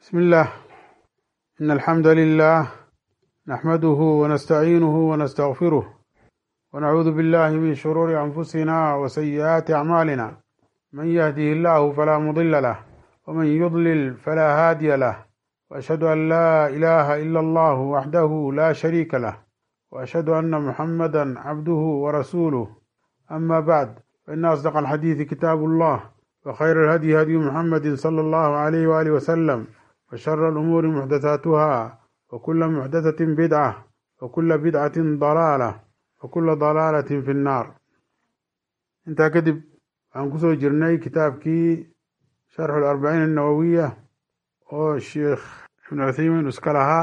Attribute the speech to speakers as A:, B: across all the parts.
A: بسم الله إن الحمد لله نحمده ونستعينه ونستغفره ونعوذ بالله من شرور أنفسنا وسيئات أعمالنا من يهده الله فلا مضل له ومن يضلل فلا هادي له وأشهد أن لا إله إلا الله وحده لا شريك له وأشهد أن محمدا عبده ورسوله أما بعد فإن أصدق الحديث كتاب الله وخير الهدي هدي محمد صلى الله عليه وآله وسلم وشر الأمور محدثاتها وكل محدثة بدعة وكل بدعة ضلالة وكل ضلالة في النار انت كدب عن كسو جرني كتابكي شرح الأربعين النووية والشيخ ابن عثيمين اسكلها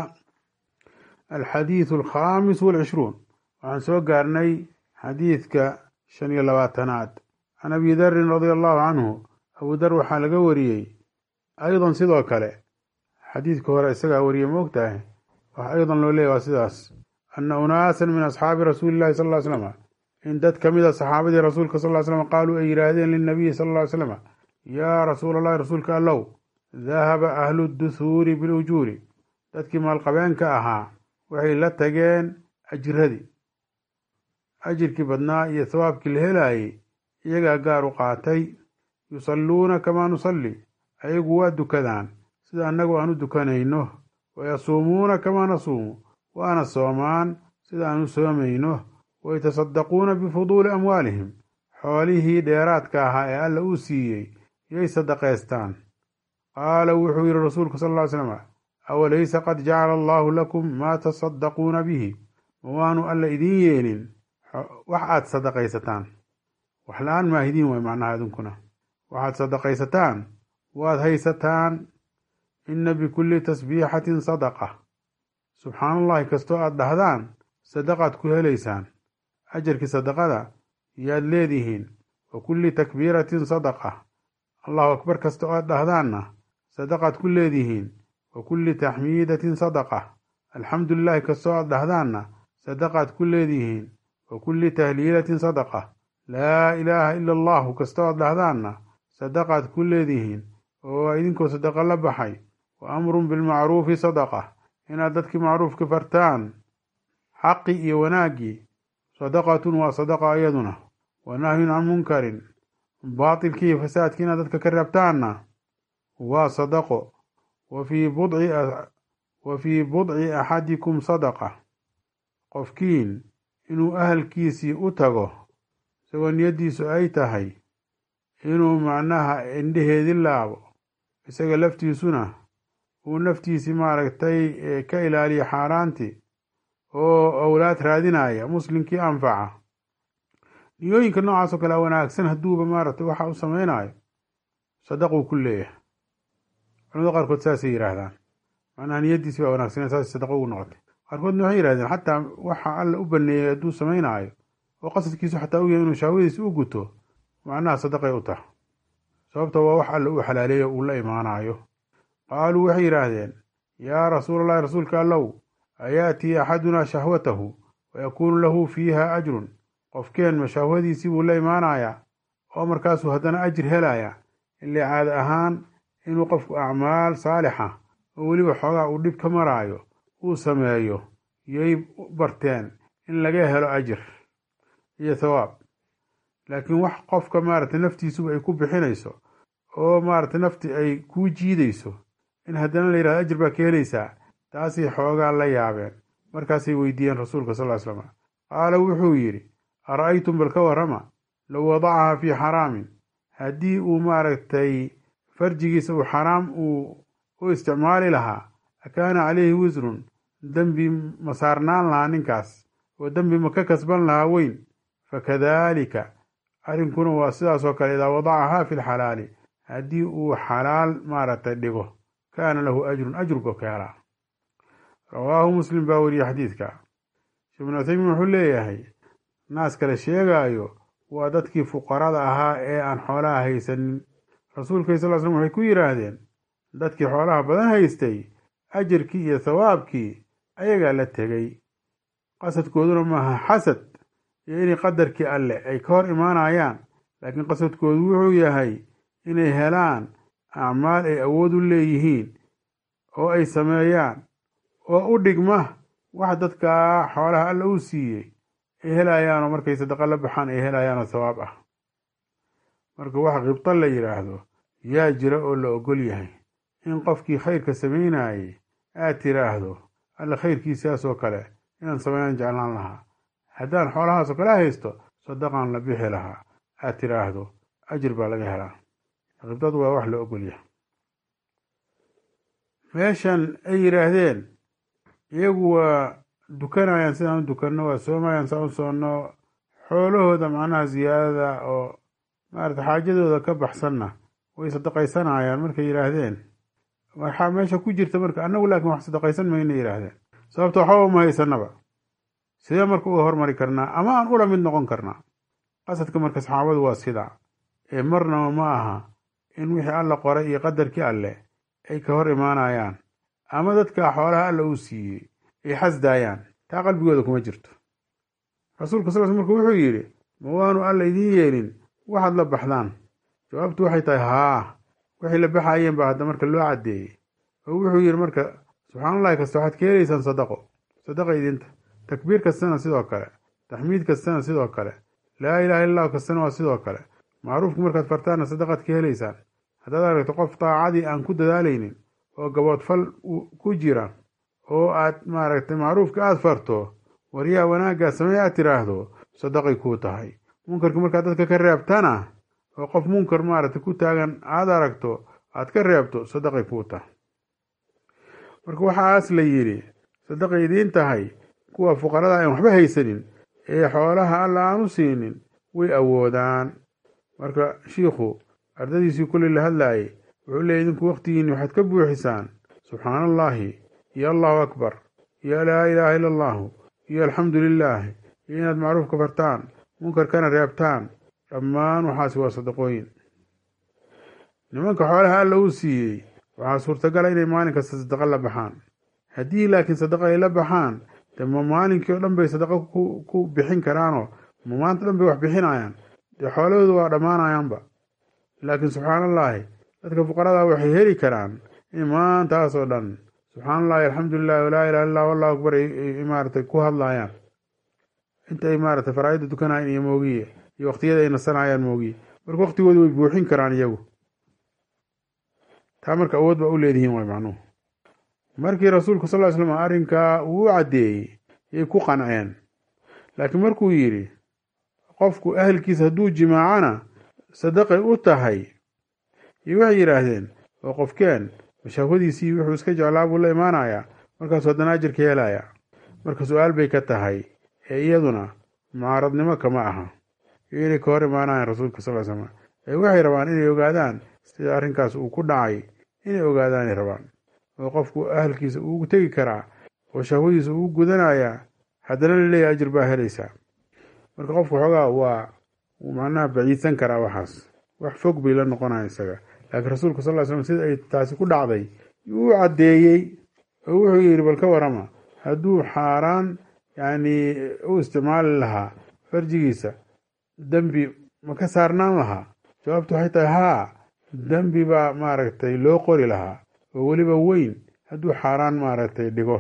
A: الحديث الخامس والعشرون وعن سو قارني حديثك شني لباتناد عن أبي ذر رضي الله عنه أبو ذر waxaa laga wariyey أيضا sidoo kale xadiidka hore isagaa wariyey moogtahay wax aydan loo leeya waa sidaas ana unaasan min asxaabi rasuuli llahi sal ly slm in dad ka mida saxaabadii rasuulka sal slm qaaluu ay yidhaahdeen linabiyi sal ly slm yaa rasuul allahi rasuulka allow dahaba ahlu duhuuri bilujuuri dadkii maalqabeenka ahaa waxay la tageen ajiradii ajirkii badnaa iyo hawaabkii la helaayey iyagaa gaar u qaatay yusalluuna kamaa nusalli ayagu waa dukadaan sida annagu aan u dukanayno wayasuumuuna kamaa nasuumu waana soomaan sida aan u soomayno wayatasaddaquuna bifuduuli amwaalihim xoolihii dheeraadka ahaa ee alla uu siiyey yay sadaqaystaan qaala wuxuu yidhi rasuulku sal ly slam awalaysa qad jacala allaahu lakum maa tasaddaquuna bihi ma waanu alla idiin yeelin wax aad sadaqaysataan wax la-aan maahidiin way macnaha idinkuna waxaad sadaqaysataan waad haysataan inna bikulli tasbiixatin sadaqa subxaan allahi kastoo aad dhahdaan sadaqaad ku helaysaan ajarkii sadaqada yaad leedihiin wa kulli takbiiratin sadaqa allahu akbar kasta oo aad dhahdaanna sadaqaad ku leedihiin wa kulli taxmiidatin sadaqa alxamdu lilahi kastoo aad dhahdaanna sadaqaad ku leedihiin wa kulli tahliilatin sadaqa laa ilaaha ila allahu kastoo aad dhahdaanna sadaqaad ku leedihiin oo idinkoo sadaqa la baxay wa amrun bilmacruufi sadaqa inaad dadkii macruufka fartaan xaqi iyo wanaaggii sadaqatun waa sadaqa iyaduna wa nahyun can munkarin baatilkii iyo fasaadkii inaad dadka ka reebtaanna waa sadaqo wa fii budci axadikum sadaqa qofkiin inuu ahalkiisii u tago isagoo niyaddiisu ay tahay inuu macnaha indheheedi laabo isaga laftiisuna uu naftiisii maaragtay ka ilaaliyo xaaraantii oo awlaad raadinaya muslimkii anfaca niyooyinka noocaasoo kale wanaagsan hadduuba maaragtay waxa u samaynayo sadaquu ku leeyahay culamada qaarkood saasay yidhaahdaan macnaha niyaddiisi baa wanaagsan saas sadaqo ugu noqotay qaarkoodna waxay yihahdeen xataa waxa alla u baneeyay hadduu samaynaayo oo qasadkiisu xataa u yahay inuu shahwadiisa u guto macnaha sadaqay u tahay sababta waa wax alla uu xalaaleeyo uu la imaanayo qaaluu waxay yidhaahdeen yaa rasuula allahi rasuulka allow ayaatii axadunaa shahwatahu wayakuunu lahu fiiha ajrun qofkeen ma shahwadiisii buu la imaanayaa oo markaasuu haddana ajir helaya illee caada ahaan inuu qofku acmaal saalixa oo weliba xoogaa uu dhib ka maraayo uu sameeyo yay barteen in laga helo ajir iyo thawaab laakiin wax qofka maaragtay naftiisuba ay ku bixinayso oo maaragtay nafti ay kuu jiidayso in haddana la yidhahdo ajir baa ka helaysaa taasay xoogaa la yaabeen markaasay weydiiyeen rasuulka sal ly slam qaala wuxuu yidhi ara'aytum bal ka warrama low wadacaha fii xaraamin haddii uu maaragtay farjigiisa uu xaraam uu u isticmaali lahaa akaana calayhi wisrun dembi ma saarnaan lahaa ninkaas oo dembi ma ka kasban lahaa weyn fakadaalika arrinkuna waa sidaasoo kale idaa wadacahaa fi lxalaali haddii uu xalaal maaragtay dhigo kaana lahu ajrun ajruka ka helaa rawaahu muslim baa weriye xadiidka sheekh ibnu uthaymiin wuxuu leeyahay naas kale sheegaayo waa dadkii fuqarada ahaa ee aan xoolaha haysanin rasuulka sal l slm waxay ku yidhaahdeen dadkii xoolaha badan haystay ajarkii iyo thawaabkii ayagaa la tegey qasadkooduna maaha xasad iyo inay qadarkii alle ay ka hor imaanayaan laakiin qasadkoodu wuxuu yahay inay helaan acmaal ay awood u leeyihiin oo ay sameeyaan oo u dhigma wax dadkaa xoolaha alla uu siiyey ay helayaanoo markay sadaqa la baxaan ay helayaanoo sawaab ah marka wax qibto la yidhaahdo yaa jira oo la ogol yahay in qofkii khayrka samaynayey aad tiraahdo alla khayrkiisaasoo kale inaan sameeyaan jeclaan lahaa haddaan xoolahaasoo kale haysto sadaqaan la bixi lahaa aad tiraahdo ajir baa laga helaa qibdadu waa wax la ogol yahay meeshan ay yidhaahdeen iyagu waa dukanayaan sidaan u dukanno waa soomayaan saan u soonno xoolahooda macnaha ziyaadada oo maarata xaajadooda ka baxsanna way sadaqaysanayaan markay yidhaahdeen waxaa meesha ku jirta marka annagu laakiin wax sadaqaysan mayna yidhaahdeen sababto waxba uma haysanaba sidee marka uga hormari karnaa ama aan ula mid noqon karnaa qasadka marka saxaabadu waa sidaa ee marnaba ma aha in wixii alla qoray iyo qadarkii alleh ay ka hor imaanayaan ama dadka xoolaha alla uu siiyey ay xasdaayaan taa qalbigooda kuma jirto rasuulka sal sl marka wuxuu yidhi ma waanu alla idiin yeelin waxaad la baxdaan jawaabtu waxay tahay haa waxay la baxayeen baa hadda marka loo caddeeyey oo wuxuu yidhi marka subxaanallahi kasta waxaad ka helaysaan sadaqo sadaqa idinta takbiir kastana sidoo kale taxmiid kastana sidoo kale laa ilaha illa allahu kastana waa sidoo kale macruufku markaad fartaanna sadaqaad ka helaysaan haddaad aragto qof daacadii aan ku dadaalaynin oo gaboodfal ku jira oo aad maaragtay macruufka aada farto waryaa wanaaggaa samey aad tiraahdo sadaqay kuu tahay munkarka markaad dadka ka reebtana oo qof munkar maaragtay ku taagan aad aragto aad ka reebto sadaqay kuu tahay marka waxaas la yidhi sadaqay idiin tahay kuwa fuqarada aan waxba haysanin ee xoolaha alla aan u siinin way awoodaan marka shiikhu ardadiisii kulli la hadlaayay wuxuu leeyay idinku waqtigiinni waxaad ka buuxisaan subxaana allaahi iyo allahu akbar iyo laa ilaaha illa allahu iyo alxamdu lilaahi iyo inaad macruufka fartaan munkarkana reebtaan dhammaan waxaasi waa sadaqooyin nimanka xoolaha alla uu siiyey waxaa suurtagala inay maalin kasta sadaqa la baxaan haddii laakiin sadaqa ay la baxaan de ma maalinkii o dhan bay sadaqa ku bixin karaanoo ma maanta dhan bay wax bixinayaan dee xoolahooda waa dhammaanayaanba laakiin subxaanallaahi dadka fuqarada waxay heli karaan in maantaasoo dhan subxaanallahi alxamdulilahi walaa ilaha illah allahu akbar ay maaratay ku hadlaayaan inta ay maaratay faraa'ida dukanayaan iyo moogiye iyo waqtiyada ay nasanayaan moogiye marka waqtigooda way buuxin karaan iyagu taa marka awood baa u leedihiin way macnuhu markii rasuulku sal ly slam arrinkaa uu u caddeeyey yay ku qanceen laakiin markuu yidhi qofku ahelkiisa hadduu jimaacana sadaqay u tahay iyo waxay yidhaahdeen oo qofkeen mashahwadiisii wuxuu iska jeclaa buu la imaanayaa markaasuu haddana ajirka helayaa marka su-aal bay ka tahay ee iyaduna mucaaradnimo kama aha iyo inay ka hor imaanayaan rasuulka sal slam ee waxay rabaan inay ogaadaan sida arrinkaas uu ku dhacay inay ogaadaanay rabaan oo qofku ahalkiisa uugu tegi karaa oo shahwadiisa ugu gudanayaa haddana laleeyahy ajir baa helaysaa marka qofku xoogaa waa uu macnaha baciidsan karaa waxaas wax fog bay la noqonaya isaga laakiin rasuulku sal ly slam sida ay taasi ku dhacday uu caddeeyey oo wuxuu yidhi bal ka warama hadduu xaaraan yacni u isticmaali lahaa farjigiisa dembi ma ka saarnaan lahaa jawaabtu waxay tahay haa dembi baa maaragtay loo qori lahaa oo weliba weyn hadduu xaaraan maaragtay dhigo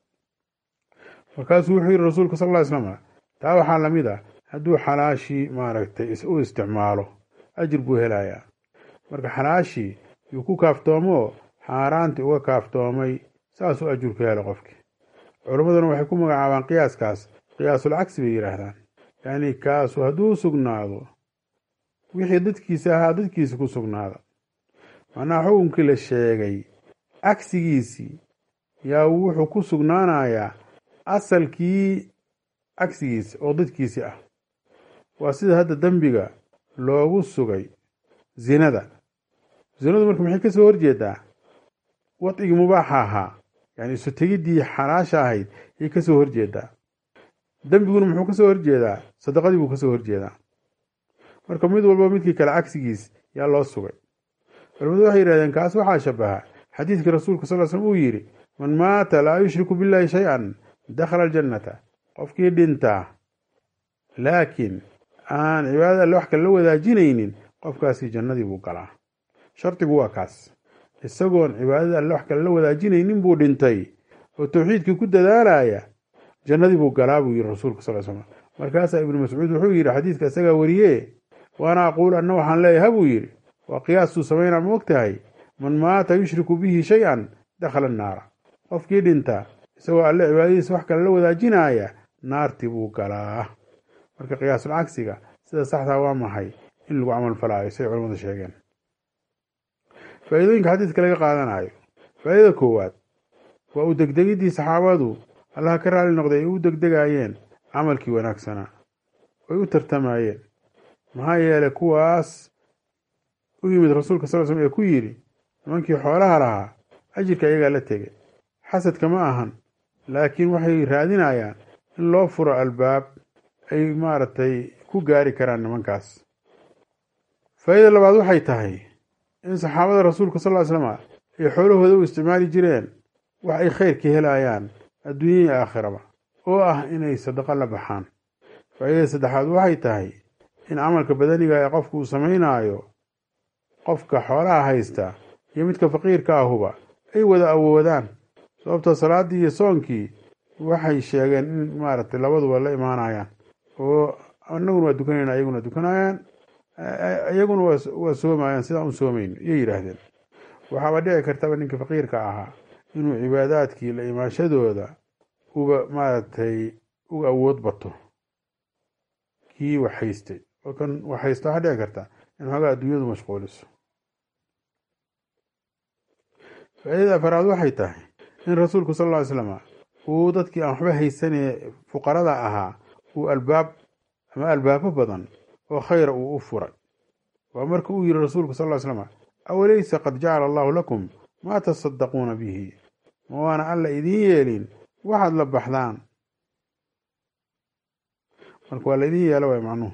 A: markaasuu wuxuu yidhi rasuulku sal ly slam taa waxaa lamid ah hadduu xalaashii maaragtay u isticmaalo ajir buu helayaa marka xalaashii yuu ku kaaftoomoo xaaraantii uga kaaftoomay saasuu ajur ka helo qofkii culammaduna waxay ku magacaabaan qiyaaskaas qiyaasul cagsi bay yidhaahdaan yacni kaasu hadduu sugnaado wixii dadkiisa ahaa dadkiisa ku sugnaada macnaha xukunkii la sheegay cagsigiisii yaa wuxuu ku sugnaanayaa asalkii cagsigiisa oo dadkiisii ah waa sida hadda dembiga loogu sugay zinada zinadu marka maxay ka soo horjeedaa wadcigii mubaaxa ahaa yani isu tegiddii xalaasha ahayd ayay ka soo horjeedaa dembiguna muxuu ka soo horjeedaa sadaqadii buu ka soo horjeedaa marka mid walba midkii kale cagsigiis yaa loo sugay culamadu waxay yidhahdeen kaas waxaa shabaha xadiidkii rasuulka sal slm uu yidhi man maata laa yushriku billahi shay-an dakhala aljannata qofkii dhintaa laakiin aan cibaadada alle wax kale la wadaajinaynin qofkaasi jannadii buu galaa shardigu waa kaas isagoon cibaadada alle wax kale la wadaajinaynin buu dhintay oo tawxiidkii ku dadaalaya jannadii buu galaa buu yidhi rasuulka sal slam markaasaa ibnu mascuud wuxuu yidhi xadiidka isagaa wariye waana aquul anna waxaan leeyaha buu yidhi waa qiyaastuu samaynaa ma og tahay man maata yushriku bihi shay-an dakhala annaara qofkii dhinta isagoo alle cibaadadiisa wax kale la wadaajinaya naartii buu galaa marka qiyaasul cagsiga sida saxdaa waa maxay in lagu camal falaayo say culamadu sheegeen faa'iidooyinka xadiidka laga qaadanayo faa'iidada koowaad waa u degdegiddii saxaabadu allaha ka raali noqday ay u degdegaayeen camalkii wanaagsanaa ay u tartamayeen maxaa yeelay kuwaas u yimid rasuulka sal slm ee ku yidhi nimankii xoolaha lahaa ajirka iyagaa la tegay xasadka ma ahan laakiin waxay raadinayaan in loo furo albaab ay maaragtay ku gaari karaan nimankaas faa'iida labaad waxay tahay in saxaabada rasuulka sal ly slama ay xoolahooda u isticmaali jireen wax ay khayr ka helayaan adduunya iyo aakhiraba oo ah inay sadaqo la baxaan faa'iidada saddexaad waxay tahay in camalka badaniga ee qofku uu samaynaayo qofka xoolaha haysta iyo midka faqiirka ahuba ay wada awoodaan sababtoo salaaddii iyo soonkii waxay sheegeen in maaragtay labaduba la imaanayaan oo annaguna waa dukanayna iyaguna dukanayaan iyaguna waa soomayaan sidaan u soomayno iyay yidhaahdeen waxaaba dhici kartaba ninka faqiirka ahaa inuu cibaadaadkii la imaanshadooda uba maaragtay uga awood bato kii wax haystay oo kan wax haysta waxaa dhici karta in xoogaa adduunyadu mashquuliso faa'iidada afaraad waxay tahay in rasuulku sal lla ly slama uu dadkii aan waxba haysanee fuqarada ahaa uu albaab ama albaabo badan oo khayra uu u furay waa marka uu yihi rasuulku sal ly slama awalaysa qad jacala allahu lakum maa tasaddaquuna bihi ma waana alla idiin yeelin waxaad la baxdaan marka waa laydin yeelo waay macnuhu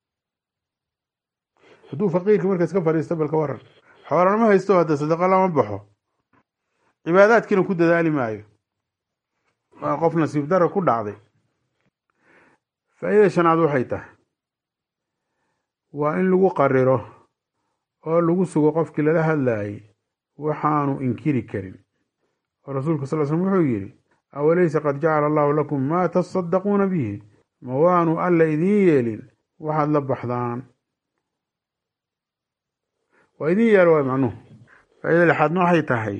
A: hadduu faqiirkii markaas ka fadhiisto balka waran xoolana haysto hadda sadaqa lama baxo cibaadaadkiina ku dadaali maayo waa qof nasiib dara ku dhacday faa'iida shanaad waxay tahay waa in lagu qariro oo lagu sugo qofkii lala hadlaayay waxaanu inkiri karin oo rasuulku sal slm wuxuu yidhi awalaysa qad jacala allahu lakum maa tasaddaquuna bihi ma waanu alla idiin yeelin waxaad la baxdaan waa idiin yeelo waay macnuhu faa'iida lixaadna waxay tahay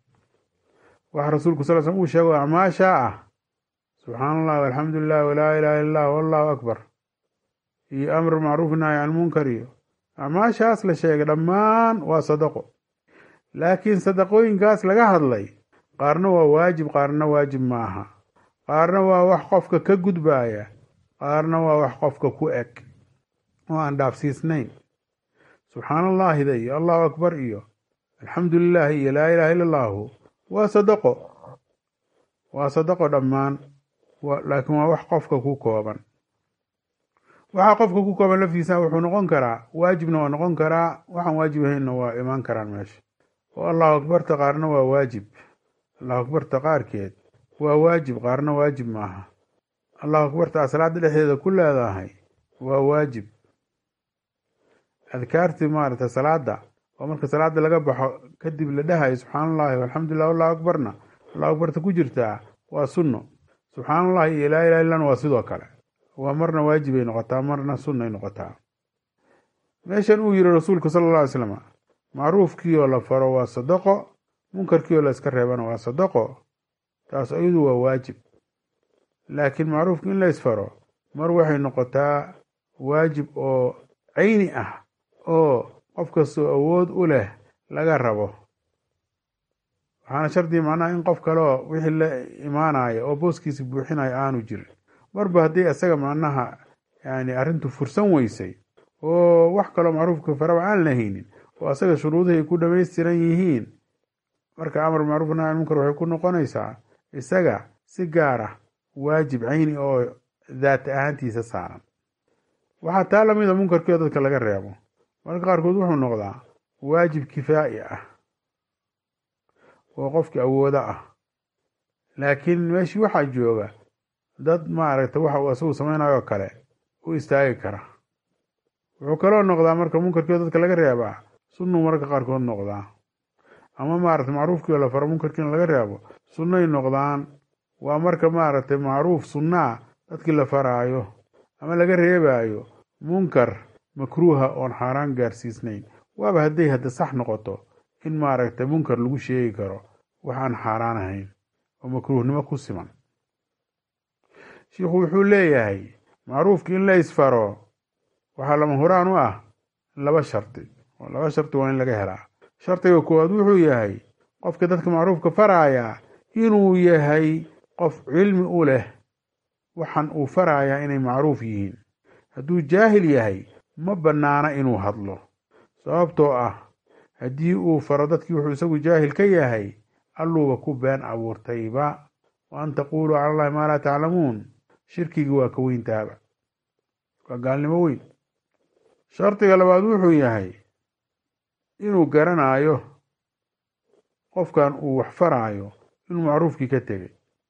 A: waxa rasuulku sal slm uu sheego acmaashaa ah subxaana allah walxamdu lilah walaa ilaha illa allah wallahu akbar iyo amr macruuf nahy can munkar iyo acmaashaas la sheegay dhammaan waa sadaqo laakiin sadaqooyinkaas laga hadlay qaarna waa waajib qaarna waajib ma aha qaarna waa wax qofka ka gudbaaya qaarna waa wax qofka ku eg oo aan dhaafsiisnayn subxaana allaahida iyo allahu akbar iyo alxamdu lilaahi iyo laa ilaha illa allahu waa sadaqo waa sadaqo dhammaan laakiin waa wax qofka ku kooban waxaa qofka ku kooban laftiisa wuxuu noqon karaa waajibna waa noqon karaa waxaan waajib ahaynna waa imaan karaan meesha oo allahu akbarta qaarna waa waajib allahu akbarta qaarkeed waa waajib qaarna waajib maaha allahu akbarta a salaada dhexdeeda ku leedahay waa waajib adkaartii maaragtay salaada oo marka salaada laga baxo kadib la dhahayo subxaana allahi walxamdulilah allahu akbarna allahu akbarta ku jirtaa waa sunno subxaana allahi iyo laa ilaha illana waa sidoo kale waa marna waajibay noqotaa marna sunnay noqotaa meeshan uu yihi rasuulku sala alla alay slam macruufkiioo la faro waa sadaqo munkarkiioo la iska reebana waa sadaqo taas iyadu waa waajib laakiin macruufki in la isfaro mar waxay noqotaa waajib oo cayni ah oo qof kastoo awood u leh laga rabo waxaana shardiga macnaha in qof kaleoo wixii la imaanaya oo booskiisi buuxinaya aanu jirin marba haddii isaga macnaha yani arrintu fursan weysay oo wax kaloo macruufka faraba aan lahaynin oo asaga shuruudihii ay ku dhamaystiran yihiin marka amar macruuf nahy munkar waxay ku noqonaysaa isaga si gaar ah waajib cayni oo daat ahaantiisa saaran waxaa taa lamida munkarkio dadka laga reebo marka qaarkood wuxuu noqdaa waajib kifaa'i ah oo qofki awoodo ah laakiin meeshii waxaa jooga dad maaragta waxa uu asagu samaynayo kale u istaagi kara wuxuu kaloo noqdaa marka munkarkio dadka laga reebaa sunnuu mararka qaarkood noqdaa ama maaragtay macruufkii oo la faro munkarkiina laga reebo sunnay noqdaan waa marka maaragtay macruuf sunnaa dadkii la faraayo ama laga reebaayo munkar makruuha oon xaaraan gaarsiisnayn waaba hadday hadda sax noqoto in maaragtay munkar lagu sheegi karo wax aan xaaraan ahayn oo makruuhnimo ku siman shiikhu wuxuu leeyahay macruufki in la isfaro waxaa lama huraan u ah laba shardi oo laba shardi waa in laga helaa shardiga koowaad wuxuu yahay qofka dadka macruufka faraaya inuu yahay qof cilmi u leh waxaan uu farayaa inay macruuf yihiin hadduu jaahil yahay ma bannaana inuu hadlo sababtoo ah haddii uu faro dadkii wuxuu isagu jaahil ka yahay alluuba ku been abuurtayba wa an taquuluu cala allahi maa laa taclamuun shirkigii waa ka weyntaaba waa gaalnimo weyn shardiga labaad wuxuu yahay inuu garanaayo qofkan uu wax faraayo inuu macruufkii ka tegey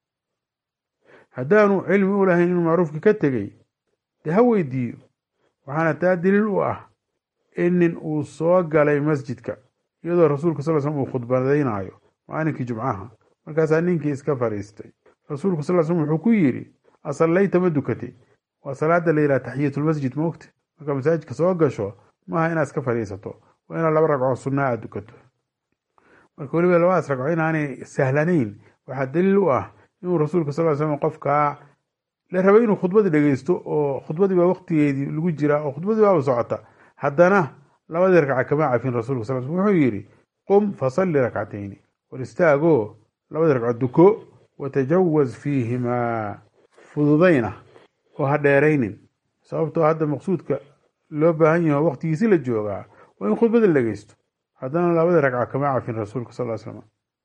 A: haddaanu cilmi u lahayn inuu macruufkii ka tegey dee ha weydiiyo waxaana taa daliil u ah in nin uu soo galay masjidka iyadoo rasuulka sal slm uu khudbadaynaayo maalinkii jumcaha markaasaa ninkii iska fadhiistay rasuulku sal slm wuxuu ku yidhi asallayta ma dukatay waa salaada la yidhaha taxiyatulmasjid moogta markaa masaajidka soo gasho maaha inaad iska fadhiisato waa inaad laba ragcoo sunnaa aad dukato marka weliba labadaas ragco inaanay sahlanayn waxaa daliil u ah inuu rasuulka sal slam qofkaa la rabay inuu khudbadii dhegeysto oo khudbadii baa waqtigeedii lagu jiraa oo khudbadii baaba socota haddana labadii ragca kama cafin rasuulka sal slm wuxuu yidhi qum fasalli rakcatayni war istaagoo labadii ragco duko watajawaz fiihimaa fududayna oo ha dheeraynin sababtoo hadda maqsuudka loo baahan yaho waqtigiisi la joogaa waa in khudbada la dhegeysto haddana labadii ragca kama cafin rasuulka sal slam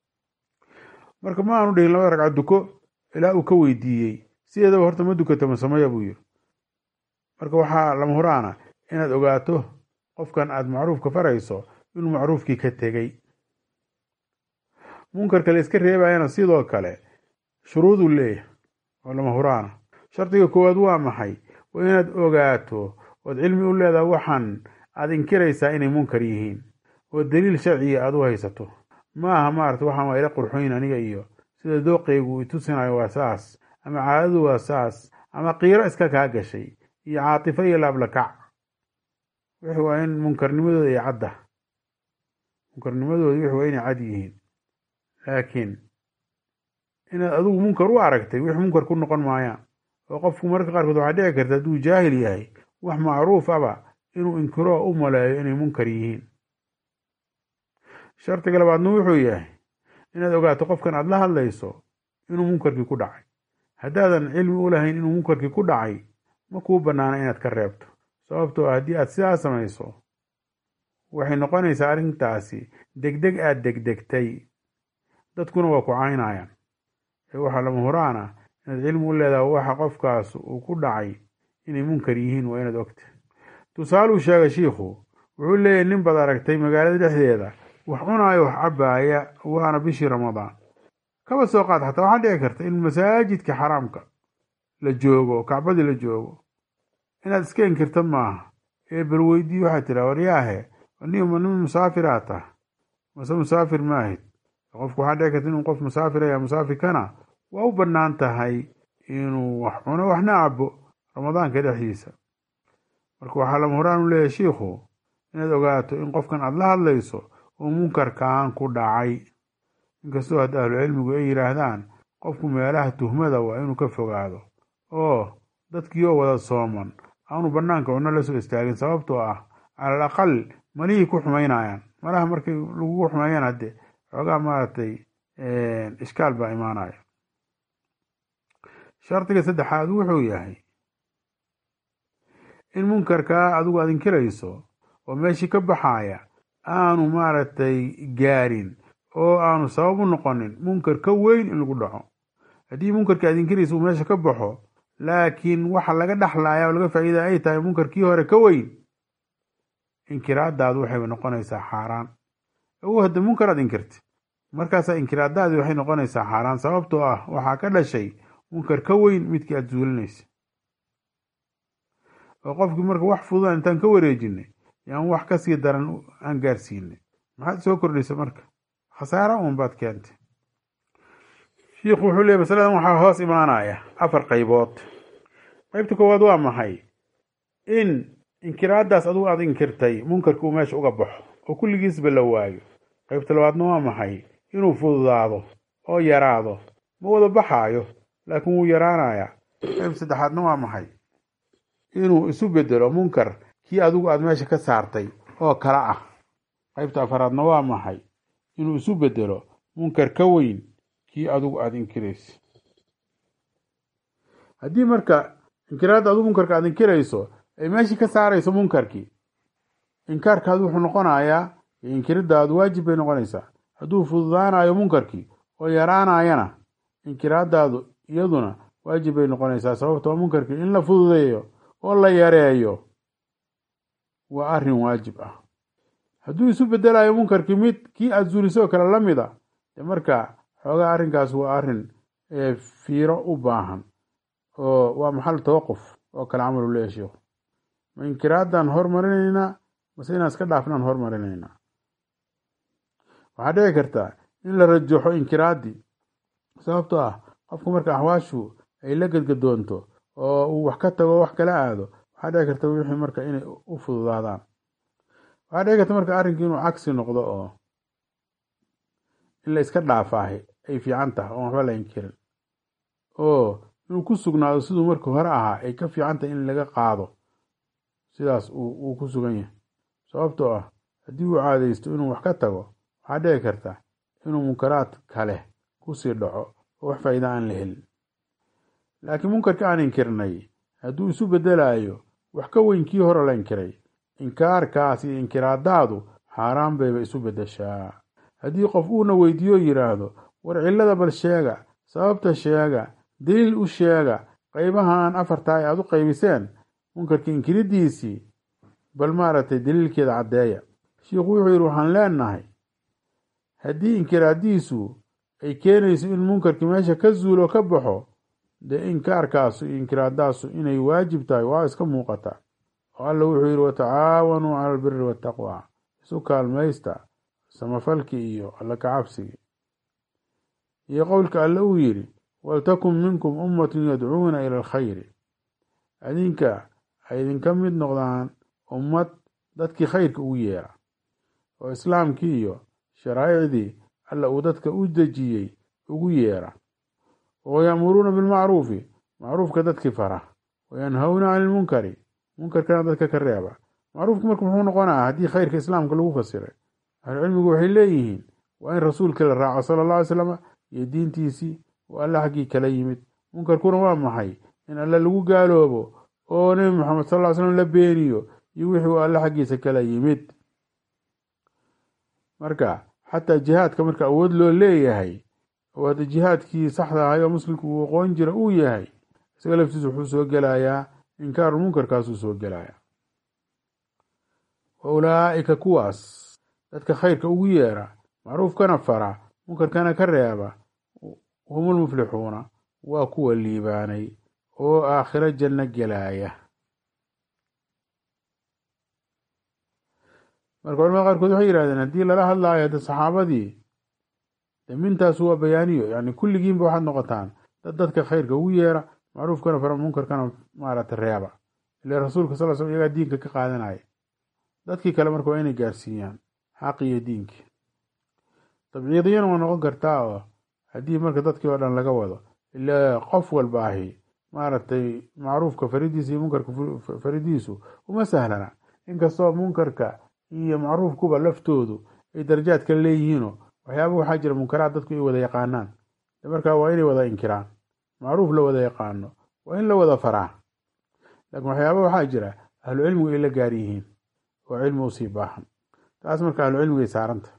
A: marka ma aanu dhihin labada ragca duko ilaa uu ka weydiiyey sideedaba horta ma dukata masamaya buu yiri marka waxaa lama huraana inaad ogaato qofkan aad macruufka farayso inuu macruufkii ka tegey munkarka la iska reebayana sidoo kale shuruuduu leeyahay oo lama huraana shardiga koowaad waa maxay waa inaad ogaato ood cilmi u leedaha waxaan aad inkiraysaa inay munkar yihiin oo daliil sharciga aad u haysato ma aha maarata waxaan waa ila qurxoyn aniga iyo sida dooqaygu itusinayo waa saas ama caadadu waa saas ama qiiro iska kaa gashay iyo caatifo iyo laablakac wixii waa in munkarnimadooda ay cadda munkarnimadooda wixii waa inay cad yihiin laakiin inaad adigu munkar u aragtay wix munkar ku noqon maayaan oo qofku mararka qaarkood waxaa dhici karta hadduu jaahil yahay wax macruuf aba inuu inkiro u maleeyo inay munkar yihiin shardiga labaadna wuxuu yahay inaad ogaato qofkan aad la hadlayso inuu munkarkii ku dhacay haddaadan cilmi u lahayn inuu munkarkii ku dhacay ma kuu bannaana inaad ka reebto sababtoo ah haddii aad sidaa samayso waxay noqonaysaa arrintaasi degdeg aad degdegtay dadkuna waa ku caynayaan ee waxaa lama huraana inaad cilmi u leedaha waxa qofkaas uu ku dhacay inay munkar yihiin waa inaad ogta tusaaluu sheega shiikhu wuxuu leeyahy nin baad aragtay magaalada dhexdeeda wax cunaayo wax cabbaaya waana bishii ramadaan kaba soo qaad xataa waxaa dhici karta in masaajidka xaraamka la joogo kacbadii la joogo inaad iska inkirta maaha ee bal weydii waxaad tiraa waryaahe nima nin musaafiraad tah mase musaafir maahid qofku waxaa dhici karta inuu qof musaafiraya musaafirkana waa u bannaan tahay inuu wax cuno waxna cabo ramadaanka dhexdiisa marka waxaa lama horaan u leeyahay shiikhu inaad ogaato in qofkan aad la hadlayso uu munkarkan ku dhacay inkastoo hadda ahlucilmigu ay yidhaahdaan qofku meelaha tuhmada waa inuu ka fogaado oo dadkii oo wada sooman aanu bannaanka cunno la soo istaagin sababtoo ah calal aqal malihii ku xumaynayaan malaha markay lagugu xumeeyaan hadde xoogaa maaragtay ishkaal baa imaanaya shardiga saddexaad wuxuu yahay in munkarkaa adigu aad inkirayso oo meeshii ka baxaaya aanu maaragtay gaarin oo aanu sabab u noqonin munkar ka weyn in lagu dhaco haddii munkarkii aad inkiraysa uu meesha ka baxo laakiin waxa laga dhexlaaya oo laga faa'iida ay tahay munkarkii hore ka weyn inkiraadaadu waxay noqonaysaa xaaraan ogu hadda munkar aad inkirtay markaasaa inkiraadaadii waxay noqonaysaa xaaraan sababtoo ah waxaa ka dhashay munkar ka weyn midkii aad zuulinaysa oo qofkii marka wax fududan intaan ka wareejinay yaan wax kasii daran aan gaarsiinay maxaad soo kordhaysa marka khasaara uun baad keentay shiikhu wuxuu leeyay masaladan waxaa hoos imaanaya afar qaybood qaybta koowaad waa maxay in inkiraadaas adugu aad inkirtay munkarki uu meesha uga baxo oo kulligiisba la waayo qaybta labaadna waa maxay inuu fududaado oo yaraado ma wada baxaayo laakiin wuu yaraanayaa qayb saddexaadna waa maxay inuu isu bedelo munkar kii adigu aad meesha ka saartay oo kala ah qaybta afaraadna waa maxay inuu isu bedelo munkar ka weyn kii adigu aada inkiraysa haddii marka inkiraadda adigu munkarka aad inkirayso ay meeshii ka saarayso munkarkii inkaarkaadu wuxuu noqonayaa iyo inkiriddaadu waajib bay noqonaysaa hadduu fududaanayo munkarkii oo yaraanayana inkiraadaadu iyaduna waajib bay noqonaysaa sababtoo munkarkii in la fududeeyo oo la yareeyo waa arrin waajib ah hadduu isu bedelayo munkarkii mid kii aada zuulisoo kale la mid a de marka xoogaa arrinkaas waa arrin fiiro u baahan oo waa maxal tawaquf oo kale camalu leeya sheikhu ma inkiraaddaan hormarinaynaa mase inaan iska dhaafnaan hormarinaynaa waxaa dhici kartaa in la rajaxo inkiraaddii sababtoo ah qofku marka axwaashu ay la gedgadoonto oo uu wax ka tago wax kala aado waxaa dhici karta wixii marka inay u fududaadaan waxaa dhici karta marka arrinkii inuu cagsi noqdo oo in la iska dhaafaahay ay fiican tahay oon waxba la inkirin oo inuu ku sugnaado siduu markii hore ahaa ay ka fiican tahay in laga qaado sidaas uu ku sugan yahay sababtoo ah haddii uu caadaysto inuu wax ka tago waxaa dhici karta inuu munkaraad kale kusii dhaco oo wax faa'iida aan la helin laakiin munkarkii aan inkirnay hadduu isu bedelayo wax ka weyn kii hore la inkiray inkaarkaas iyo inkiraadaadu xaaraan bayba isu bedeshaa haddii qof uuna weydiiyo yidhaahdo war cillada bal sheega sababta sheega daliil u sheega qaybahan afartaa ay aad u qaybiseen munkarkii inkiriddiisii bal maaragtay daliilkeeda caddeeya shiikhu wuxuu yidhi waxaan leenahay haddii inkiraaddiisu ay keenayso in munkarkii meesha ka zuulo ka baxo dee inkaarkaasu iyo inkiraadaasu inay waajib tahay waa iska muuqata oo alla wuxuu yidhi watacaawanuu cala albiri waataqwa isu kaalmaysta samafalkii iyo alla kacabsigii iyo qowlka alle uu yidhi waltakun minkum ummatun yadcuuna ila alkhayri adinka ay idinka mid noqdaan ummad dadkii khayrka ugu yeera oo islaamkii iyo sharaa'icdii alla uu dadka u dejiyey ugu yeera oo ya'muruuna bilmacruufi macruufka dadkii fara wayanhawna cani ilmunkari munkarkana dadka ka reeba macruufki marka muxuu noqonaa haddii khayrka islaamka lagu fasiray ahlucilmigu waxay leeyihiin waa in rasuulkii la raaco sala alla alay slam iyo diintiisii oo alle xaggii kala yimid munkarkuna waa maxay in alle lagu gaaloobo oo nebi moxamed sal ly slam la beeniyo iyo wixii uu alle xaggiisa kala yimid marka xataa jihaadka marka awood loo leeyahay oo hadda jihaadkii saxda ahay oo muslimku uu aqoon jira uu yahay isaga laftiisa wuxuu soo gelayaa inkaaru munkarkaasuu soo gelayaa wa ulaa'ika kuwaas dadka khayrka ugu yeera macruufkana fara munkarkana ka reeba humulmuflixuuna waa kuwa liibaanay oo aakhiro janno gelaya marka culamada qaarkood waxay yidhahdeen haddii lala hadlaayo hadda saxaabadii de mintaas waa bayaaniyo yani kulligiinba waxaad noqotaan dad dadka khayrka ugu yeera macruufkana fara munkarkana maaragta reeba ile rasuulka sal sl iyagaa diinka ka qaadanaya dadkii kale marka waa inay gaarsiiyaan xaqi iyo diinkii tabciidiyana waa noqon kartaa oo haddii marka dadkii oo dhan laga wado ile qof walba ahi maaragtay macruufka faridiisa iyo munkarka faridiisu uma sahlana inkastoo munkarka iyo macruufkuba laftoodu ay darajaad kale leeyihiino waxyaaba waxaa jira munkaraad dadku ay wada yaqaanaan markaa waa inay wada inkiraan macruuf la wada yaqaano waa in la wada faraa laakiin waxyaaba waxaa jira ahlu cilmigu ay la gaar yihiin oo cilmi usii baahan taas marka ahlu cilmigay saaranta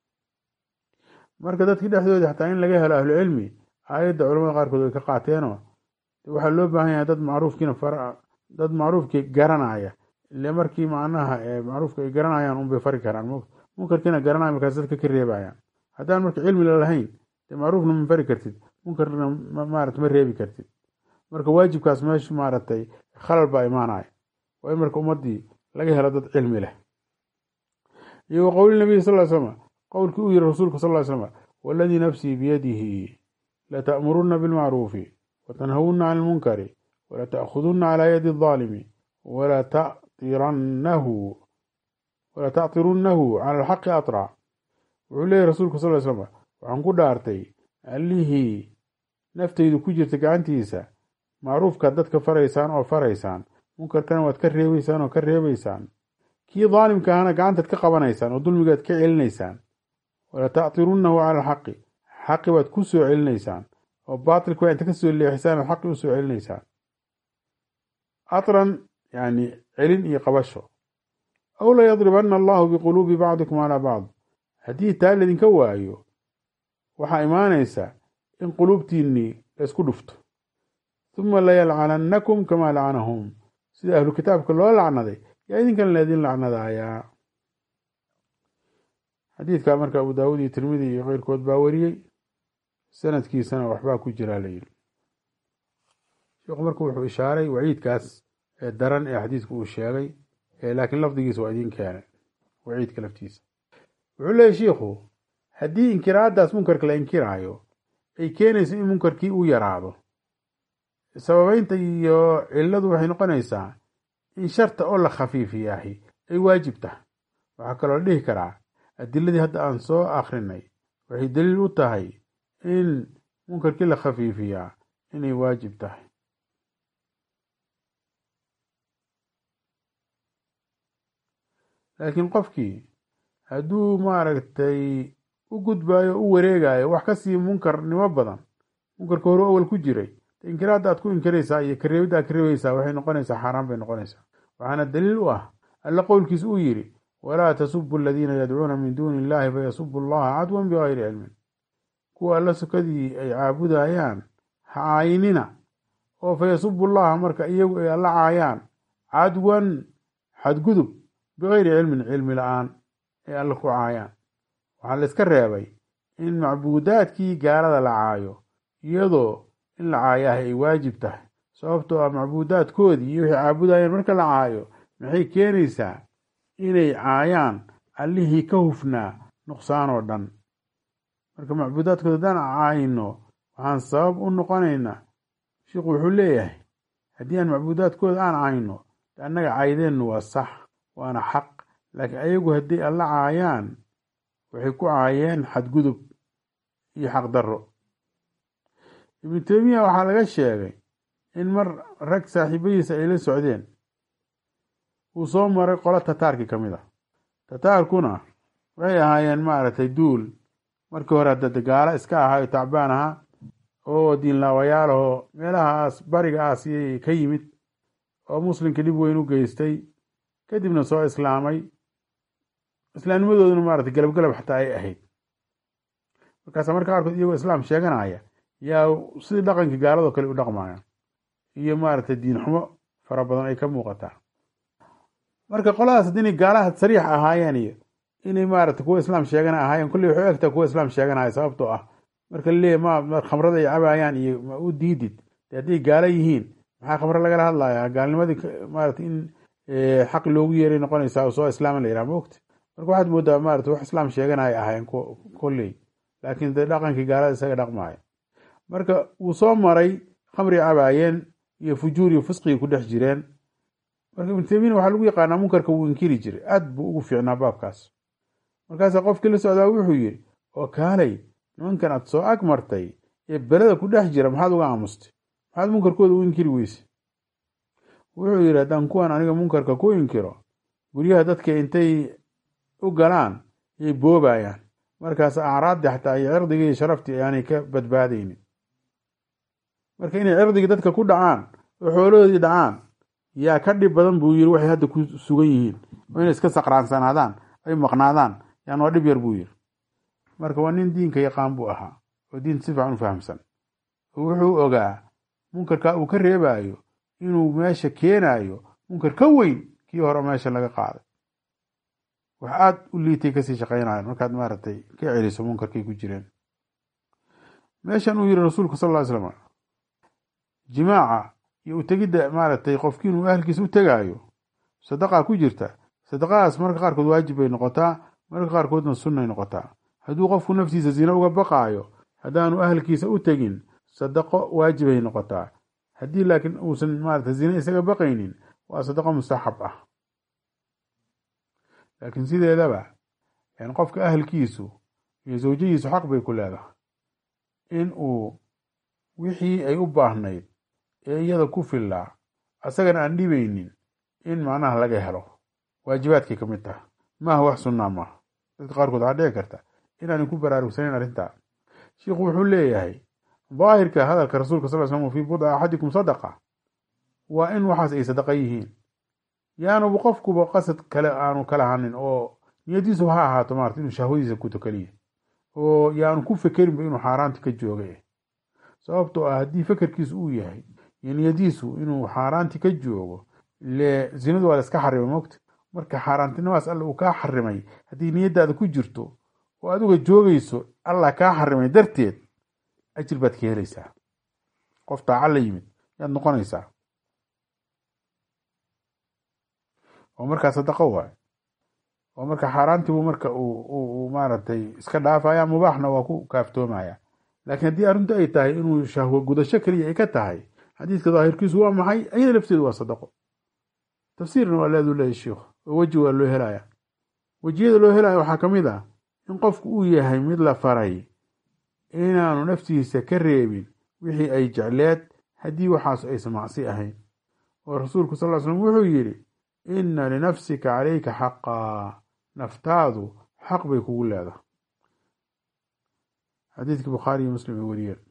A: marka dadkii dhexdooda xataa in laga helo ahlu cilmi aayadda culamada qaarkood way ka qaateenoo waxaa loo baahan yahay dad macruufkiina far dad macruufkii garanaya ile markii macnaha macruufka ay garanayaan unbay fari karaan munkarkiina garanaya markaas dadka ka reebayaan haddaan marka cilmi lalahayn dee macruufna ma fari kartid munkarna maarata ma reebi kartid marka waajibkaas meesha maaragtay khalal baa imaanaya waa in marka ummadii laga helo dad cilmi leh iyo wa qowli nabiy sal slam qowlkii uu yihi rasuulka sal ly slam waladii nafsii biyadihi lata'muruna bilmacruufi watanhawuna can ilmunkari walata'khuduna calaa yadi الظaalimi walatatirannahu walatactirunnahu cala alxaqi aطrac wuxuu leeyahy rasuulka sal ly slam waxaan ku dhaartay allihii naftaydu ku jirta gacantiisa macruufkaad dadka faraysaan oo faraysaan munkarkana waad ka reebeysaan oo ka reebeysaan kii daalimka ahana gacantaad ka qabanaysaan oo dulmigaad ka celinaysaan walatactirunnahu cala alxaqi xaqi baad ku soo celinaysaan oo baatilka waa inta ka soo leexisaan oo xaqi u soo celinaysaan atran yani celin iyo qabasho aw layadribanna allahu biquluubi bacdikum calaa bacd haddii taa laydinka waayo waxaa imaanaysa in quluubtiinnii laysku dhufto huma layalcanannakum kamaa lacanahum sida ahlu kitaabka loo lacnaday yaa idinkan laydin lacnadaayaa xadiidka marka abu daawud iyo tirmidi iyo keyrkood baa wariyey sanadkiisana waxbaa ku jiraa layidhi sheekhu marka wuxuu ishaaray waciidkaas ee daran ee xadiidku uu sheegay laakiin lafdigiisa waa idin keenay waciidka laftiisa wuxuu leeyahy shiikhu haddii inkiraadaas munkarka la inkiraayo ay keenayso in munkarkii uu yaraado sababeynta iyo cilladu waxay noqonaysaa in sharta oo la khafiifiyaahi ay waajib tahay waxaa kaloo la dhihi karaa adiladii hadda aan soo akrinay waxay daliil u tahay in munkarkii la khafiifiyaa inay waajib tahay laakiin qofkii hadduu maaragtay u gudbaayo u wareegayo wax kasii munkarnimo badan munkarka hore awal ku jiray inkiraadda aad ku inkiraysaa iyo kareebidda aad ka reebaysaa waxay noqonaysaa xaaraan bay noqonaysaa waxaana daliil u ah alla qowlkiis uu yidhi walaa tasubu aladiina yadcuuna min duuni illahi fayasubu allaha cadwan bigayri cilmin kuwa alla sukadii ay caabudayaan ha caayinina oo fayasubu llaha marka iyagu ay alla caayaan cadwan xadgudub bigayri cilmin cilmi la-aan ay alla ku caayaan waxaa la iska reebay in macbuudaadkii gaalada la caayo iyadoo in la caayahay ay waajib tahay sababtoo ah macbuudaadkoodii iyo waxay caabudayeen marka la caayo maxay keenaysaa inay caayaan allihii ka hufnaa nuqsaan oo dhan marka macbuudaadkooda haddaan caayino waxaan sabab u noqonaynaa sheikhu wuxuu leeyahay haddii aan macbuudaadkooda aan caayno annaga caydeennu waa sax waana xaq laakiin ayagu hadday alla caayaan waxay ku caayeen xadgudub iyo xaqdarro ibnu teymiya waxaa laga sheegay in mar rag saaxiibadiisa ay la socdeen uu soo maray qolo tataarkii ka mid a tataarkuna waxay ahaayeen maaragtay duul markii hore hadda gaalo iska ahaayo tacbaan ahaa oo diinlaawayaalahoo meelahaas bariga aasiyay ka yimid oo muslimka dhib weyn u geystay kadibna soo islaamay islaamnimadooduna maarata galabgalab xataa ay ahayd markaasa marka qaarkood iyagoo islaam sheeganaya yaa sidii dhaqankii gaaladoo kale u dhaqmaya iyo maaragtay diin xumo fara badan ay ka muuqataa marka qoladaas haddii inay gaalaha sariix ahaayeen iyo inay maarata kuwa islaam sheegana ahaayeen kulley waxay u egtaa kuwa islaam sheeganaya sababtoo ah marka laleeyahy ma khamrada ay cabayaan iyo ma u diidid de hadday gaalo yihiin maxaa khamre lagala hadlayaa gaalnimadii maarata in xaq loogu yeeray noqonaysaa oo soo islaama la yidhaha maogta marka waxaad moodaa maarata wax islaam sheeganaya ahaayeen kolley laakiin de dhaqankii gaalada isaga dhaqmaya marka wuu soo maray khamri cabaayeen iyo fujuur iyo fisqigii ku dhex jireen marka ibnu taymiina waxaa lagu yaqaanaa munkarka wuu inkiri jiray aad buu ugu fiicnaa baabkaas markaasaa qofkii la socdaa wuxuu yidhi oo kaalay nimankan aad soo ag martay ee beleda ku dhex jira maxaad uga aamustay maxaad munkarkooda u inkiri weyse wuxuu yidhi haddaan kuwan aniga munkarka ku inkiro guryaha dadka intay u galaan yay boobayaan markaas acraaddii xataa iyo cirdigii iyo sharaftii ayaanay ka badbaadaynin marka inay cirdigii dadka ku dhacaan oo xoolahoodii dhacaan yaa ka dhib badan buu yiri waxay hadda ku sugan yihiin oo inay iska saqraansanaadaan ay maqnaadaan yaan waa dhib yar buu yiri marka waa nin diinka yaqaan buu ahaa oo diinta si fiican u fahamsan oo wuxuu ogaa munkarka uu ka reebayo inuu meesha keenayo munkar ka weyn kii hore meesha laga qaaday wax aad u liitay kasii shaqaynayan markaad maaragtay ka celiso munkarkay ku jireen meeshan uu yiri rasuulku sal ly slam jimaaca iyo utegidda maaragtay qofkii inuu ahalkiisa u tegaayo sadaqaa ku jirta sadaqadaas marka qaarkood waajib bay noqotaa marka qaarkoodna sunnay noqotaa hadduu qofku naftiisa zina uga baqaayo haddaanu ahalkiisa u tegin sadaqo waajibay noqotaa haddii laakiin uusan maarata zina isaga baqaynin waa sadaqo mustaxab ah laakiin sideedaba qofka ahalkiisu iyo zawjadiisu xaq bay ku leedahay in uu wixii ay u baahnayd ee iyada ku fillaa asagana aan dhibaynin in macnaha laga helo waajibaadkay ka mid taha maaha wax sunnaa maaha dadka qaarkood waxaa dhici karta inaanay ku baraarugsanayn arrintaa shiikhu wuxuu leeyahay daahirka hadalka rasuulka sal slam fii budca axadikum sadaqa waa in waxaas ay sadaqa yihiin yaanuba qofkuba qasad kale aanu kala hanin oo niyadiisu ha ahaato maarata inuu shahwadiisa kuto keliya oo yaanu ku fekerinba inuu xaaraanti ka joogay sababtoo ah haddii fekerkiisu uu yahay iyo niyadiisu inuu xaaraanti ka joogo ile zinadu waa la iska xarimay mogta marka xaaraantinimaas alla uu kaa xarimay haddii niyadaada ku jirto oo adiga joogayso allah kaa xarimay darteed ajir baad ka helaysaa qof taaca la yimid yaad noqonaysaa oo markaa sadaqo waay oo marka xaaraantiibu marka uu maaragtay iska dhaafaya mubaaxna waa ku kaaftoomaya laakiin haddii arrintu ay tahay inuu shahwo gudasho keliya ay ka tahay xadiiska daahirkiisu waa maxay ayada lafteedu waa sadaqo tafsiirna waa leedu leeyahy sheikhu oo weji waa loo helaya wejiyada loo helaya waxaa ka mid ah in qofku uu yahay mid la faray inaanu naftiisa ka reebin wixii ay jecleed haddii waxaas aysan macsi ahayn oo rasuulku sal ly slam wuxuu yidhi inna linafsika calayka xaqaa naftaadu xaq bay kugu leedahay xadiidkii bukhaari iyo muslim ay wariyeen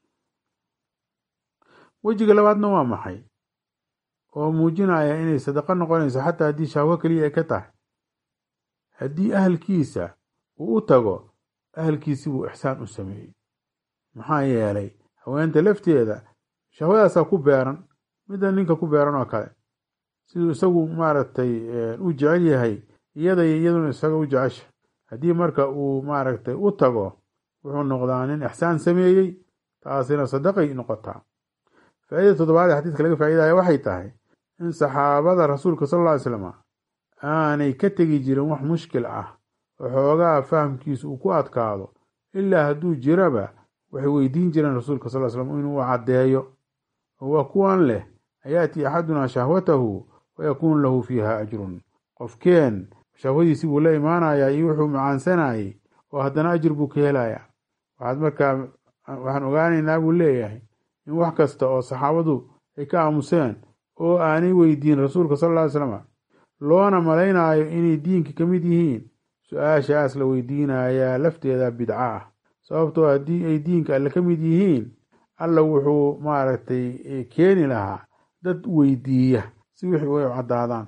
A: wejiga labaadna waa maxay oo muujinaya inay sadaqo noqonayso xataa haddii shahwo keliya ay ka tahay haddii ahalkiisa uu u tago ahalkiisi buu ixsaan u sameeyey maxaa yeelay haweenta lafteeda shahwadaasaa ku beeran midda ninka ku beeran oo kale siduu isagu maaragtay u jecel yahay iyada iyo iyaduna isaga u jecesha haddii marka uu maaragtay u tago wuxuu noqdaa nin ixsaan sameeyey taasina sadaqay noqotaa faaidada toddobaad ee xadiiska laga faaidaya waxay tahay in saxaabada rasuulka sal alla ly slam aanay ka tegi jirin wax mushkil ah oo xoogaa fahamkiisu uu ku adkaado ilaa hadduu jiraba waxay weydiin jireen rasuulka sal slam inuu caddeeyo oo waa kuwan leh ayaati axadunaa shahwatahu wayakuunu lahu fiiha ajrun qofkeen shahwadiisi buu la imaanayaa iyo wuxuu macaansanayay oo haddana ajir buu ka helayaa waxaad markaa waxaan ogaanaynaa buu leeyahay in wax kasta oo saxaabadu ay ka aamuseen oo aanay weydiin rasuulka sal lla ly slam loona malaynaayo inay diinka ka mid yihiin su-aashaas la weydiinayaa lafteeda bidco ah sababtoo haddii ay diinka alle ka mid yihiin alla wuxuu maaragtay keeni lahaa dad weydiiya si wixii way caddaadaan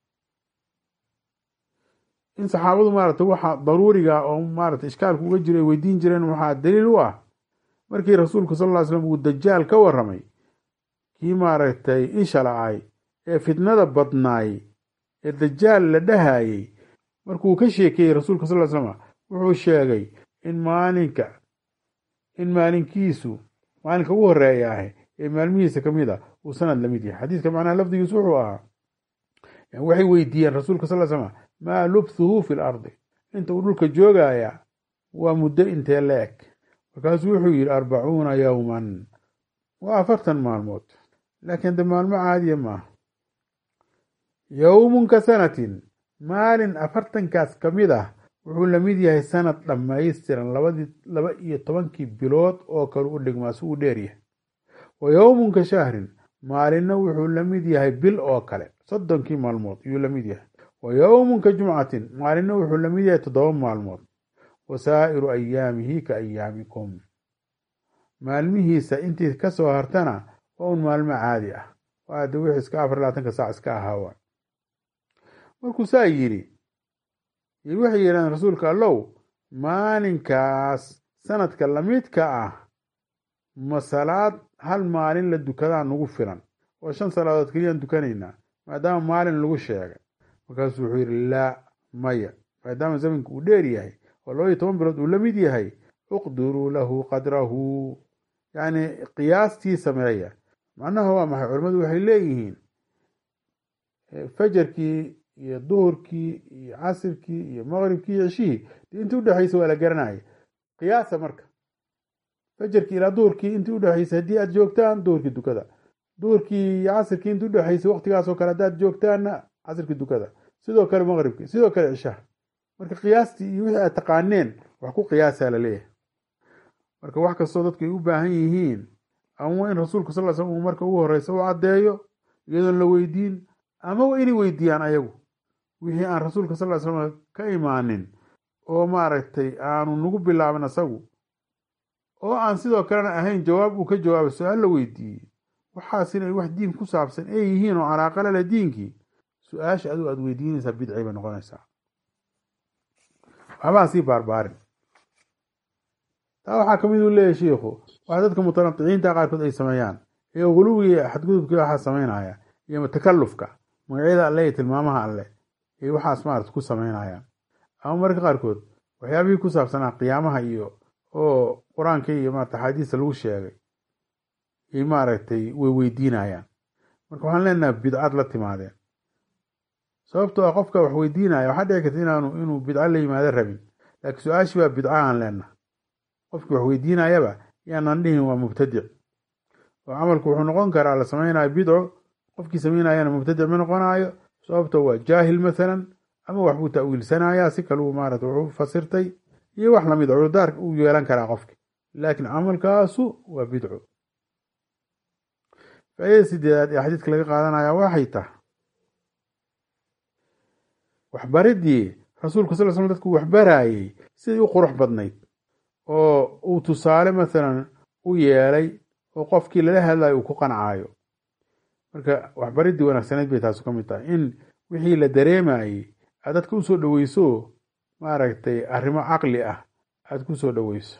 A: in saxaabadu maaragtay waxa daruuriga oo maaragtay ishkaalku uga jiro ay weydiin jireen waxaa daliil u ah markii rasuulku sal ll ly slam uu dajaal ka warramay kii maaragtay isha la-ay ee fitnada badnaay ee dajaal la dhahayey markuu ka sheekeeyey rasuulka sal ly slam wuxuu sheegay in maalinka in maalinkiisu maalinka ugu horeeya ah ee maalmihiisa ka mid a uu sanad lamid yahay xadiiska macnaha lafdigiisu wuxuu ahaa waxay weydiiyeen rasuulka sal slam maa lubthuhu fi lardi inta uu dhulka joogaya waa muddo intee la eg markaasuu wuxuu yidhi arbacuuna yowman waa afartan maalmood laakiin de maalmo caadiya maaha yowmun ka sanatin maalin afartankaas ka mid ah wuxuu lamid yahay sanad dhammaystiran labadii laba iyo tobankii bilood oo kale u dhigmaa si uu dheer yahay wa yowmun ka shahrin maalinna wuxuu la mid yahay bil oo kale soddonkii maalmood ayuu la mid yahay wa yowmun ka jumcatin maalinna wuxuu la mid yahay toddoba maalmood wa saa'iru ayaamihi ka ayaamikum maalmihiisa intii ka soo hartana waa un maalmo caadi ah waa de wixii iska afar labaatanka saac iska ahaawa markuu saa yidhi waxay yidhahdeen rasuulka allow maalinkaas sanadka lamidka ah ma salaad hal maalin la dukadaa nagu filan oo shan salaadood keliyaan dukanaynaa maadaama maalin lagu sheegay markaasuu wuxuu yidhi laa maya maadaama zamanka uu dheer yahay oo laba iyo toban bilood uu la mid yahay uqdiruu lahu qadrahu yacni qiyaastii sameeya macnaha waa maxay culimmadu waxay leeyihiin fajarkii iyo duhurkii iyo casirkii iyo maqribkii iyo ceshihii dee intii udhexaysa waa la garanaya qiyaasa marka fajarkii ilaa duhurkii intii udhexaysay haddii aad joogtaan duhurkii dukada duhurkii iyo casirkii intii udhexaysay waqtigaasoo kale haddaad joogtaanna casirkii dukada sidoo kale maqribkii sidoo kale cishaha marka qiyaastii iyo wixii aad taqaaneen wax ku qiyaasaa la leeyahay marka wax kastoo dadku ay u baahan yihiin ama in rasuulku sal slam uu marka ugu horeysa u caddeeyo iyadoon la weydiin ama inay weydiiyaan ayagu wixii aan rasuulka sal slam ka imaanin oo maaragtay aanu nagu bilaabin asagu oo aan sidoo kalena ahayn jawaab uu ka jawaabo su-aal la weydiiyey waxaas inay wax diin ku saabsan ay yihiin oo calaaqala leh diinkii su-aasha adigu aad weydiinaysaa bidci bay noqonaysaa waxbaan sii baarbaarin taa waxaa kamid uu leeyahy shiikhu wax dadka mutanadiciinta qaarkood ay sameeyaan ee guluwiga xadgudubkii waxaa sameynaya iyo takalufka magacyada alle iyo tilmaamaha alle ay waxaas maarata ku sameynayaan ama marka qaarkood waxyaabihii ku saabsanaa qiyaamaha iyo oo qur-aanka iyo maarata axaadiista lagu sheegay ay maaragtay way weydiinayaan marka waxaan leenaha bidcad la timaadeen sababtoo ah qofka wax weydiinaya waxaa dhici karta inaanu inuu bidco la yimaado rabin laakiin su-aashii baa bidca aan leenaha qofkii wax weydiinayaba yaanaan dhihin waa mubtadic oo camalku wuxuu noqon karaa la samaynayo bidco qofkii samaynayana mubtadic ma noqonayo sababto waa jaahil mathalan ama waxbuu ta'wiilsanayaa si kaluu maarata wuxuu fasirtay iyo wax lamid cudurdaar uu yeelan karaa qofki laakiin camalkaasu waa bidco faaidada sideedaad ee xadiidka laga qaadanaya waxay tahay waxbaridii rasuulka sal slam dadku waxbaraayey siday u qurux badnayd oo uu tusaale mathalan u yeelay oo qofkii lala hadlayo uu ku qancaayo marka waxbaridii wanaagsanayd bay taasu ka mid tahay in wixii la dareemayey aad dadka usoo dhoweyso maaragtay arrimo caqli ah aada ku soo dhoweyso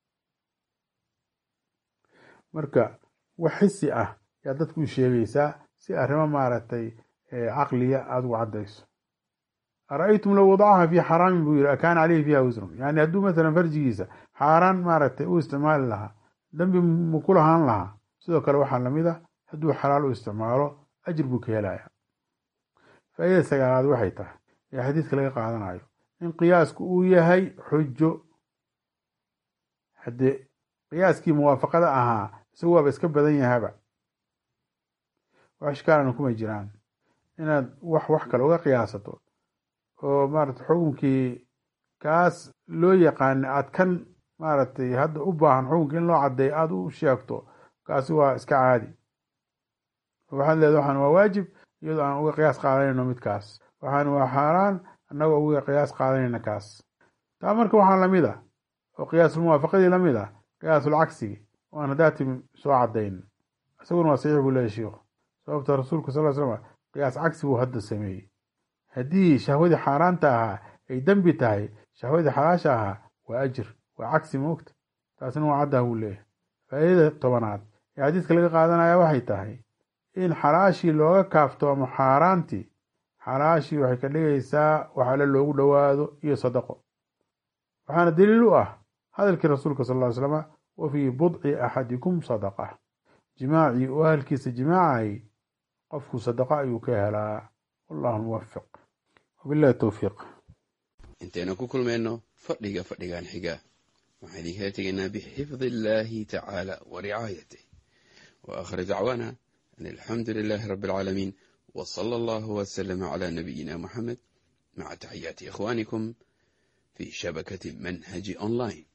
A: marka wax xisi ah yaad dadku u sheegaysaa si arrimo maaragtay caqliya aada ugu caddayso ara-aytum low wadacaha fii xaraamin buu yiri akaana caleyhi fiiha wisrun yani hadduu mathalan farjigiisa xaaraan maaragtay u isticmaali lahaa dambi mu ku lahaan lahaa sidoo kale waxaa lamid a hadduu xalaal u isticmaalo ajir buu ka helaya faaidada sagaalaad waxay tahay ee xadiidka laga qaadanayo in qiyaasku uu yahay xujo haddee qiyaaskii muwaafaqada ahaa isagu waaba iska badan yahaba wax ishkaalana kuma jiraan inaad wax wax kale uga qiyaasato oo maarata xukunkii kaas loo yaqaana aad kan maaragtay hadda u baahan xukunka in loo caddeeyo aada u sheegto kaasi waa iska caadi waxaad leeda waxaan waa waajib iyadoo aan uga qiyaas qaadanayno midkaas waxaan waa xaaraan annagoo uga qiyaas qaadanayna kaas taa marka waxaa lamid ah oo qiyaasulmuwaafaqadii lamid ah qiyaasul cagsigi oo aan haddaati soo caddayn isaguna waa saxiix buu leeyahy shiikhu sababta rasuulku sal l slam qiyaas cagsi buu hadda sameeyey haddii shahwadii xaaraanta ahaa ay dembi tahay shahwadii xalaasha ahaa waa ajir waa cagsi moogta taasina waa caddaha buu leeyahay faa'iidada tobanaad ee xadiidka laga qaadanaya waxay tahay in xalaashii looga kaaftoomo xaaraantii xalaashii waxay ka dhigaysaa wax alle loogu dhowaado iyo sadaqo waxaana daliil u ah hadalkii rasuulka sal ly slama wa fii budci axadikum sadaqa jimaacii oo ahalkiisa jimaacay qofku sadaqa ayuu ka helaa wallahu muwafiq wabillahi towfiiq
B: intaynu ku kulmayno fadhiga fadhigan xiga waxaan idinkala tegaynaa bixifdi illaahi tacaala wa ricaayatih wa aakhir dacwaana an alxamdu lilaahi rabbi alcaalamiin wa sala allahu wasalama calaa nabiyina muxamed maca taxiyaati ikhwaanikum fii shabakati manhaji online